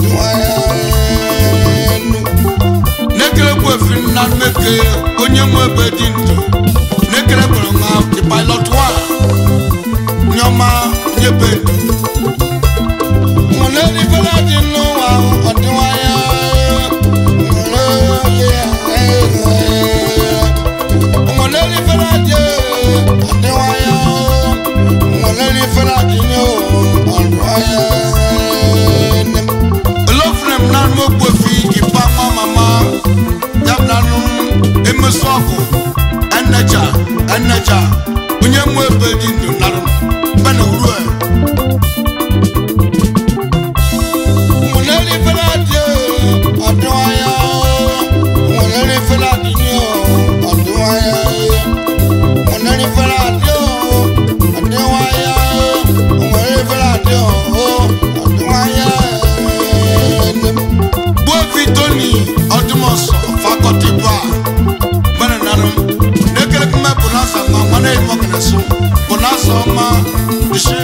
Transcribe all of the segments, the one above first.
na-ekelekwa efi nna mmeke onye nwe ebe dị ndụ na-ekelekwara nwa the pilot one nyọma nyebe ndụ nwere ifere dị n'ụwa ọdịwanya nwere ifere dị ọdịwanya nwere ifere dị n'ọdịwanya olofere m na mmokwu efi ipa nwa mama ya bụ na nụ emesu ọgụ eneja eneja onye nwe ebe dị ndụ narụ bena uru nwere ifere dị ọdịwanya nwere ifere dị ọdịwanya nwere ifere dị ọdịwanya nwere ifere dị ọdịwanya gbuefi toni ọdụmọsọ fakọti ba mana narụ nekere kuma bonasa ma nwana imọkana so bonasa ọma ishe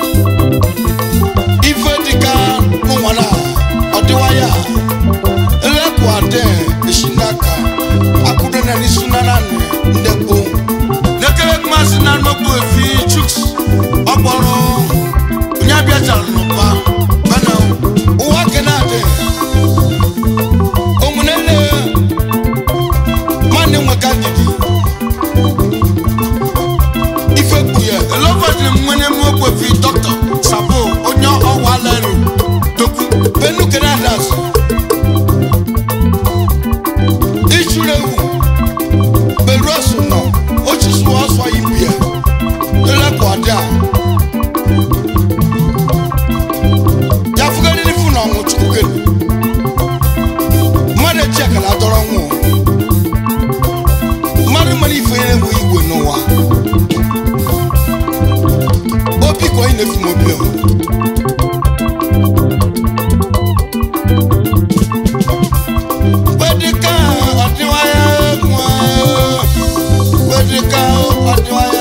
ife dịka ụmụnwana ọdịwaya elekwu ade ishinaka akụdo na n'isu na nanị ndekpo nekere kuma si na nnukwu efi chuks ọkpọrọ onye abịachara n'ụba mana ụwa kenadị omunene nwanne nweka ndidi ife kpuye elofadiri nwene mwekwefi dọkịta sabo onye ọwa leru dokwu benu kenadas ichuru ewu beru ọsụ nọ ochisu ọsọ ibie lelekwa a ya fụgarịrị fụ na ọnwụ chukwu kenu mmadụ eji akara dọrọ nwụ mmadụ mara ife onye bụ igwe n'ụwa obi ka onye na-efu m obi o. Wedika ọdịwaya nwa Wedika ọdịwaya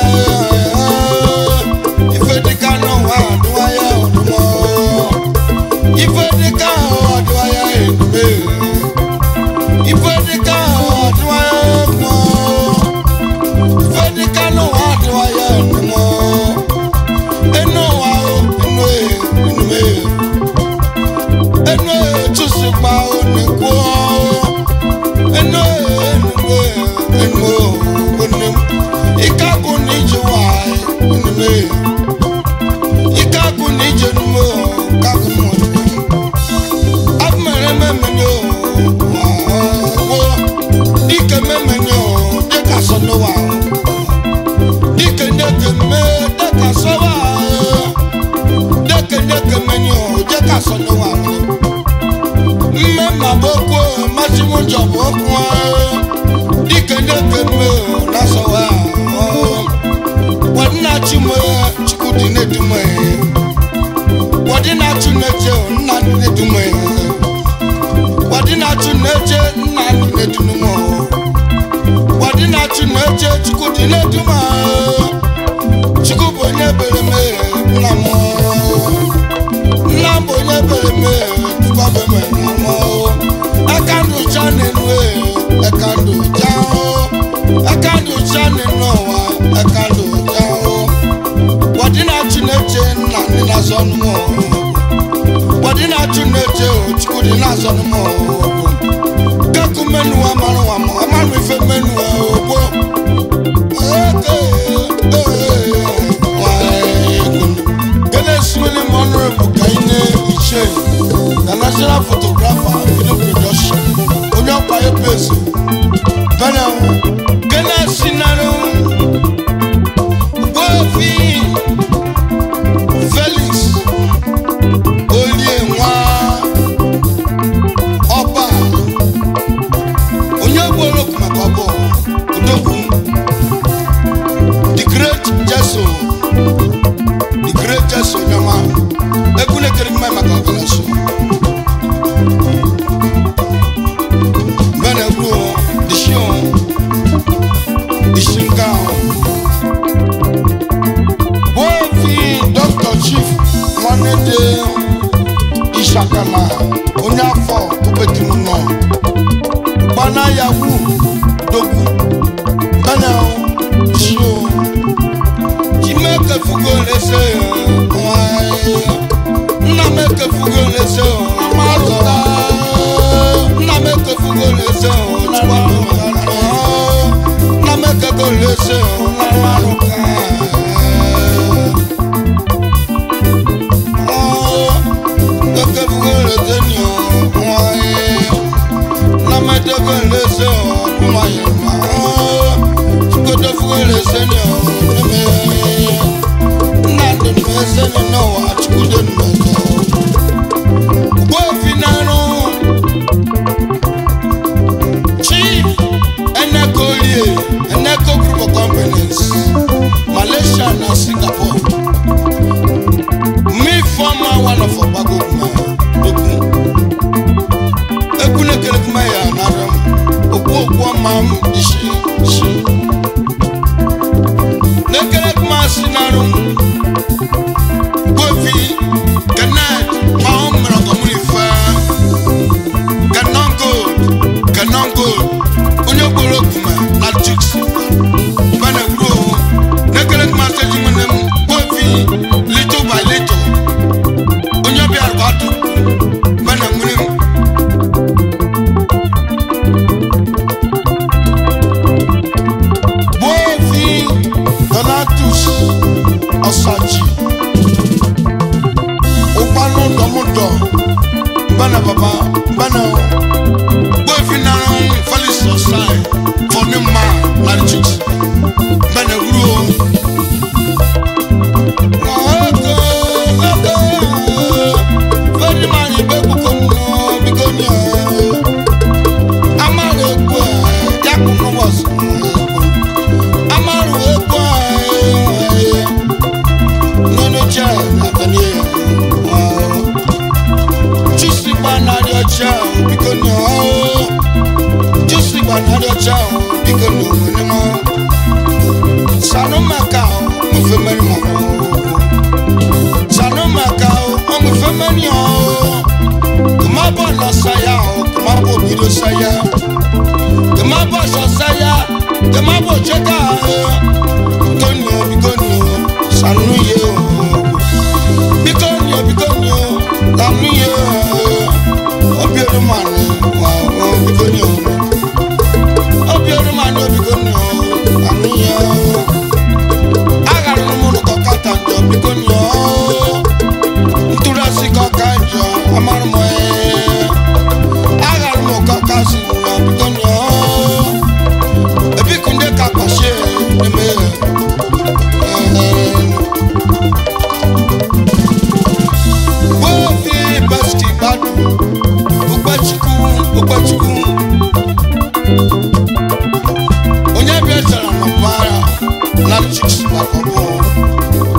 ife dịka n'ụwa ọdịwaya ọdụmọ ife dịka ọdịwaya enume ife dịka ọdịwaya mọ ife dịka n'ụwa ọdịwaya ọdụmọ enu ụwa o enu e enume enu e tụsịkpa o na-ekwu enu e enume enu o enu ike agụ na ije nwanyị enume ike agụ na ije enume o kagụ m ọdịmọ abumere memeni o wo dike memeni o dika sọnù wa o dike deke me dika sọ wa o deke deke meni o dika sọnù wa o mme ma bo ko masimu jọ bo kun o dike deke me o nasọ wa o wọdí na tsi mo tsuku di ne du mo ye wọdí na tsu ne tse o nna ne du mo ye wọdị na-achụ na-eche nna anyị na-edunu m wọdị na-achụ na-eche chukwu dị na-edum chukwu bụ onye bere m nna m nna m bụ onye bere m tukwabe m nna m aka ndụ cha na-enu aka ndụ cha aka ndụ cha na-enu ụwa aka ndụ cha wọdị na-achụ na-eche nna ndị na-azọ ọnụ m wadi na atu n'eche o chukwu dị n'azọ n'ụmụ ọgwụ kaku menu amarụ amụ amarụ ife menu ogbo gele esimili m honorable ka ị na-eche na national photographer video production onye ọkpa ebe eze bena gele sinarụ gbofi felix olie nwa ọba onye gboro okwu maka ọbụ odogwu the great jeso the great jeso nyama egwu na-ekere mma maka ọgọlọsọ mgbe na-egwu onye afọ obetim nọ gbana ya wu dogwu bana shio chimeke fugo lese nna m ekefugo lese mazụta nna m ekefugo lese nna m ekego lese ekefugo lese ni nna m edego lese ọkụmaghị ma chikotefugo lese ni nna ndị m ese ni n'ụwa chukwude mmezọ gbofinaro chief eneco olie eneco group of companies malaysia na singapore mi former one of ogbagoguma ogun ekunekele ya nara m okwu okwu ọma m isi isi nekele kuma si narụ gbofi kenneth ma ọ mụrụ ọgọmụrụ ife canon gold canon gold onye gboro kuma na juks bana gburo nekele kuma seji mene m gbofi little by little onye ọbịa atụ bana nwere m gbofi donatus ọsaji ụkpanụ dọmụdọ mbana baba mbana gbofi nara falis ọsai fọdụ mma larị chiks mbana wuro fẹni máa yin bẹ́ẹ̀ kúkọ́ nù bí kò ní ẹ̀ amáru epo ẹ̀ dákun wọ̀ sí amáru epo ẹ̀ nínú jẹ́ àtẹ̀lé ẹ̀ jùsì gba nàrí ọjà bí kò ní ẹ̀ jùsì gba nàrí ọjà bí kò ní òun ní mọ́ sanu mẹ́ka mo fẹ́ mẹ́rin mọ́ sanu mẹ́ka ọmọ fẹ́ mẹ́rin ọ̀ kòmá bọ̀ lọ sáyà ọ̀ kòmá bọ̀ bìrì sáyà kòmá bọ̀ sọ sáyà kòmá bọ̀ jẹ́ká bíkọ́ni o bíkọ́ni o sanu yẹ o bíkọ́ni o bíkọ́ni o sanu yẹ o obi ẹni mà ní wà o bíkọ́ni o obi ẹni mà ní o bíkọ́ni o sanu yẹ o agara ni mo kọ kata njọ bíkọ́ni o nturasi kọ ká njọ amarumọ ẹ agara mo kọ ká sí njọ bíkọ́ni o ebi kunde ka kpọsie ẹmẹ ẹ. Wofi baski badu, ukpachukwu, ukpachukwu. Onye bịa zara na mpaghara na chiks maka ọbụ.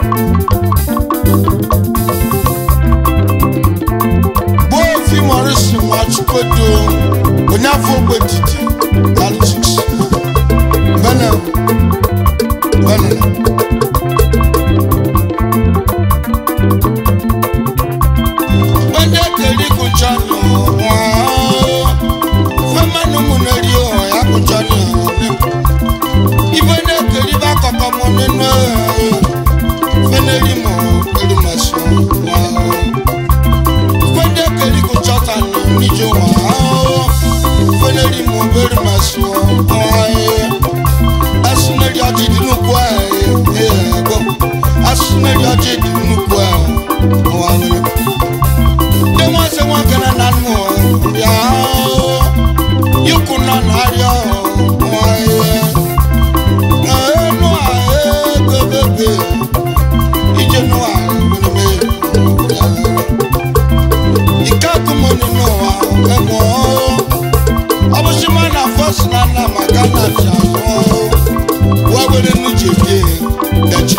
Wofi Morrison Nwachukwu onye afọ ogbe didi na chiks. Bene, bene. Wende keli kuchani wa Fema numu neri o ya kuchani Ibende keli ba koko mo nene Feneri mo keli maso wa Wende keli kuchata ni nijo wa Feneri mo beri maso wa Asuneri aji dinu kwa Asuneri aji dinu kwa Wa Ndị nwa sị nwa gara na nnụ bịa ikwu nọ n'arịa nwanyị na enu a egobebe ije nụwa mmemme ike akụmoni n'ụwa emụ ọ bụsị ma na fọs na nna maka na ji azụ wa were nuche bie dachi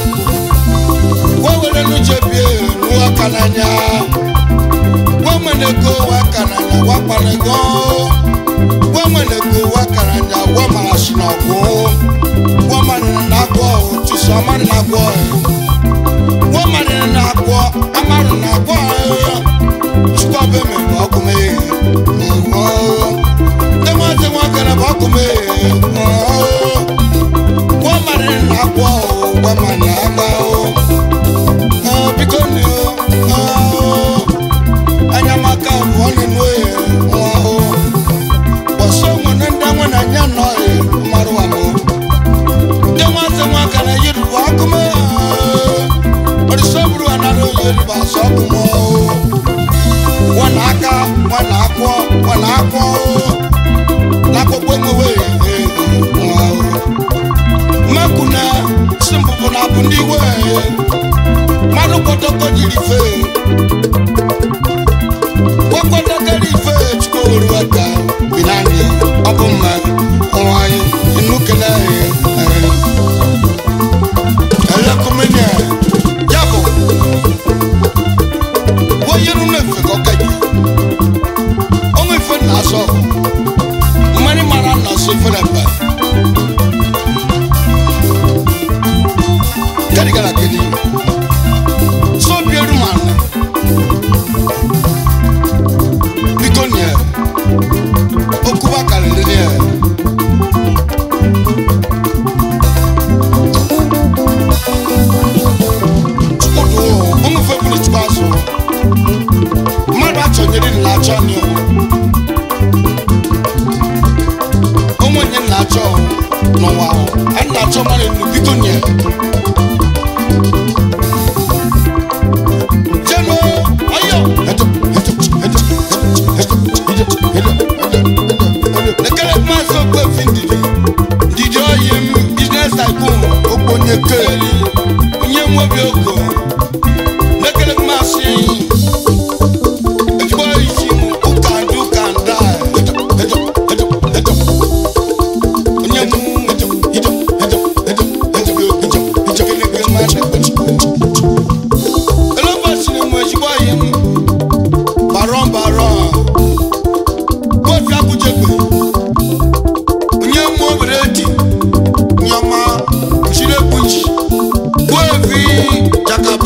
wa were nuche bie n'ụwa ka n'anya wameneko wakananya wakpanego wameneko wakananya wamarasinago wamanina nagwo tusu amani nagwo wamanina nagwo amani nagwo chukwu be me ba ku me oh te mo te mo kana ba ku me oh wa mare na kwa o wa ma na ma o oh biko ni o oh anya maka wo ni no e oh waso mo na nda mo na nya no e maru wa mo te mo te mo kana yiru ba ku me ori soburu anaro yiru ba so ku mo wọn n'aka wọn n'akwọ wọn n'akwọ n'akpọkpọ enwewe mmeku na simpụpụ na abụ ndị iwe mmadụ kpọtọkọ jiri fe kpọkọtọkọrọ ife chukwu oru aka binani ọ bụ mma nwanyị nnukele elekumenya ya bụ wọ́yẹ́rù náà fẹ́ kọ́kẹ́ jù ọmọ ìfẹ́ nà sọ mmani mara nà so ìfẹ́ nà bẹ̀ gẹ́gẹ́rẹ́ kẹ́ni so bíẹ́rù mà nà bíkọ́ nìyẹn okuba kàlẹ́ nìyẹn. Chukwudu ọmọ ìfẹ́ kúrò chukwu azụ mmadụ achọnyere nna-achọ anyị onwe onye nna-achọ n'ụwa ahụ a na-achọ mmadụ enu biko nye jeno ọyọ lekere maazị okpefi ndidi ndidi oyi m biznes tycoon okponye keli onye nwebi oko lekere maazị ezigbo isi m ụka ndị ụka nda onye m elebasiri m ezigbo ihe m baron baron kofi akụjegbe onye m obere di nyama chiri ekpuchi gbuevi jaka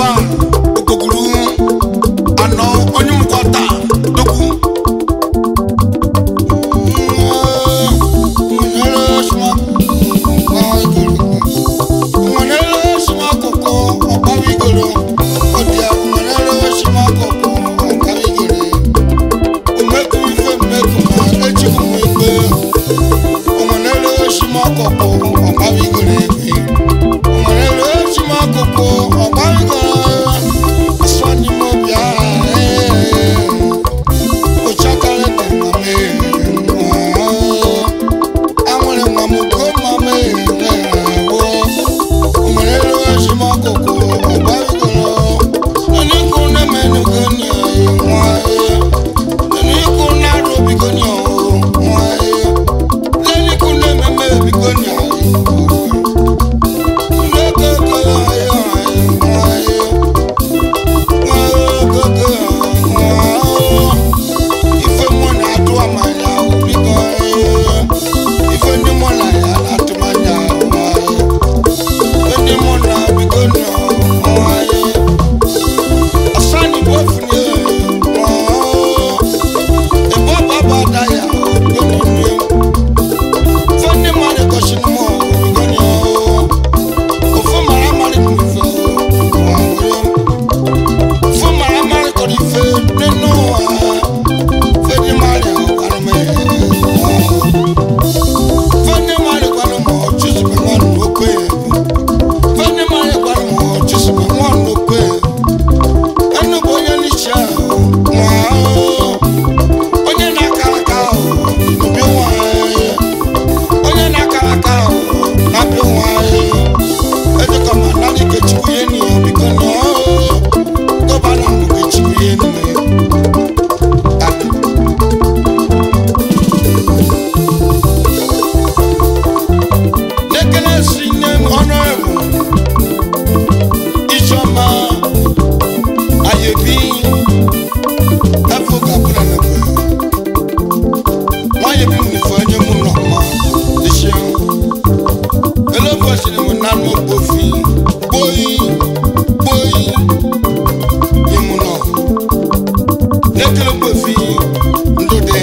ndụdị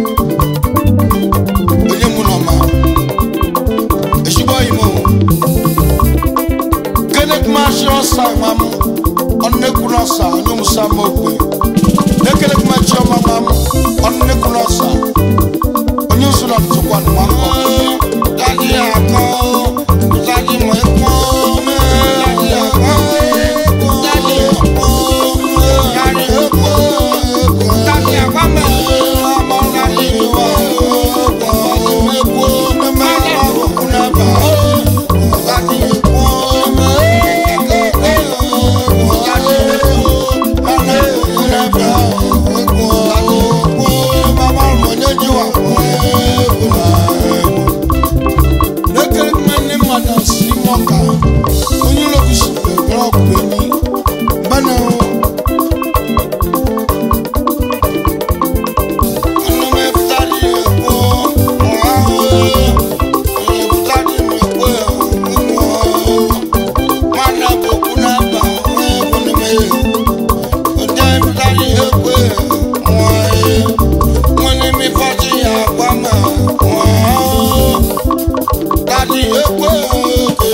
onye mụ nọma ezigbo imo kenekumashi ọsa mam ọnnekwuru ọsa onye musa ma okpe nekenekumachi ọma mam ọnnekwuru ọsa onye usoro ntụkwa nwa nkọ dadi akọ dadi mọ ekwo dadi akọ dadi ekwo dadi ekwo dadi akwa mẹ ọmọ dadi iwa ekwo ekwo mẹmẹ ọmọ kunaba dadi ekwo mẹ ekwo dadi ekwo mẹmẹ kunaba ekwo dadi ekwo mama ọmọ nyeji wa ekwo lekere mmenne mmadụ si mọka onye lokusi bẹ̀rẹ̀ ọkùnrin ní bẹ́ẹ̀ o. ọlọ́mọ efutari ẹ̀kọ́ ọ̀há o efutari ẹ̀kọ́ ẹ̀kọ́ mana boku n'aba ẹ̀kọ́ ní mẹ́yẹ ọjà efutari ẹ̀kọ́ ẹ̀kọ́ ẹ̀ wọ́n ní mi fọ́tí àgbà mẹ́ ọ̀há o dadi ekwe oge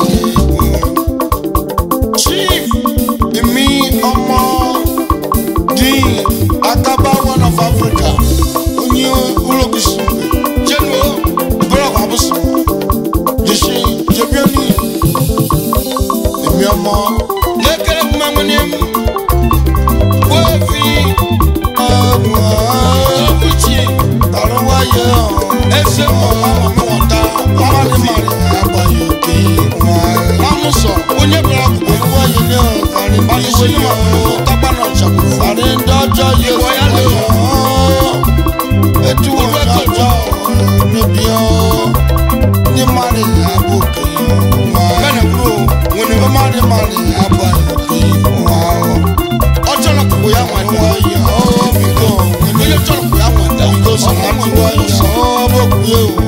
chief emi ọmọ din akaba one of africa onye ulogusi jenu bọlọkọ abusu jesi jebioni emi ọmọ lekere kumamuni mu wefi ọmọ ọfichi arụwaye ese ọmọ ọmọ wọta ọmọdé mari agbaye òkè wọn sọ onye bọlọ kò wọ yìí ní ọkàrin bí ṣe ní ma kó tábà náà ṣàkóso. àrí dọ́jọ́ yé wọ́yá lè yọ etu wọn dọ́jọ́ níbi ọ́ ní mari àbòkè wọn. bẹ́ẹ̀ni kúrò wọn ni wọ́n mari mari agbaye òkè wọn. ọjọ́ náà kò yá wọn dá. wọ́n yà ọ́ mi lọ. ilé ọjọ́ náà kò yá wọn dá. ọmọ tí wọ́n yà ọ́ bó kú yé o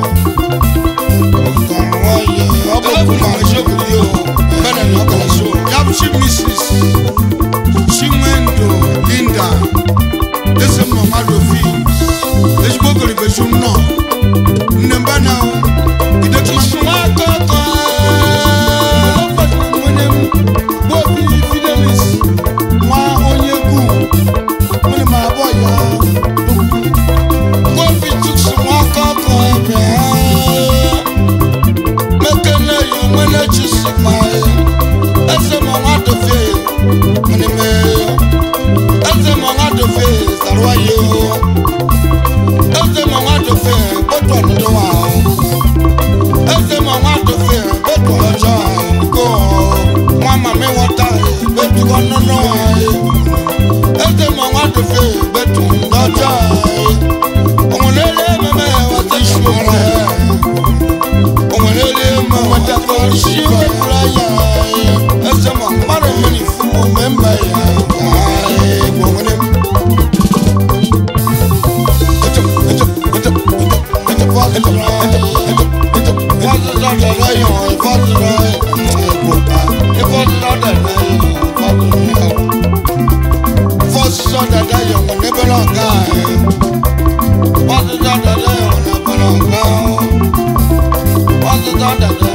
yabushi mrs chinwendo linda ese mamadofi ezigbo ogoribesu nnọọ nne mba na idekuma akọkọ nwere m bobi fidelis nwa onye gu nwere ma abụọ ya bobi tuksu nwa akọkọ ebe mekene yo mwene chisimae eze mọ̀nà dòfè mìnìmẹ eze mọ̀nà dòfè sàrúwá yé o eze mọ̀nà dòfè gbọdọ̀ nínú wa o eze mọ̀nà dòfè gbọdọ̀ ọjọ́ àìkú o wọn màmí wọn ta gbẹdù wọn nínú wa o eze mọ̀nà dòfè gbẹdù lọ́jọ́ àì òun lélẹ̀ mẹ́mẹ́ wọ́n ti sùn rẹ̀ òun lélẹ̀ mẹ́ wọ́n ti kọ́ sí wẹ́kúrẹ́ yá ẹsẹ̀ mọ̀ mmadụ mmiri fún mọ̀ mẹ́mbà yá ayé gbọ̀ngàn mu. Ètò ètò ètò ètò ètò fọ́ ètò ètò ètò ètò fọ́sí lọ́dọ̀ lẹ́yìn ọ̀ ìfọ́sí lọ́dọ̀ ẹ̀gbọ̀ta ìfọ́sí lọ́dọ̀ lẹ́yìn ìfọ́sí lọ́dọ̀ fọ́sí lọ́dọ̀ lẹ́yìn ọ̀ níbẹ̀ náà ká ẹ̀ fọ́sí lọ́dọ̀ lẹ́yìn ọ̀ níbẹ̀ náà ká ọ̀ fọ́sí lọ́dọ̀ lẹ́yìn.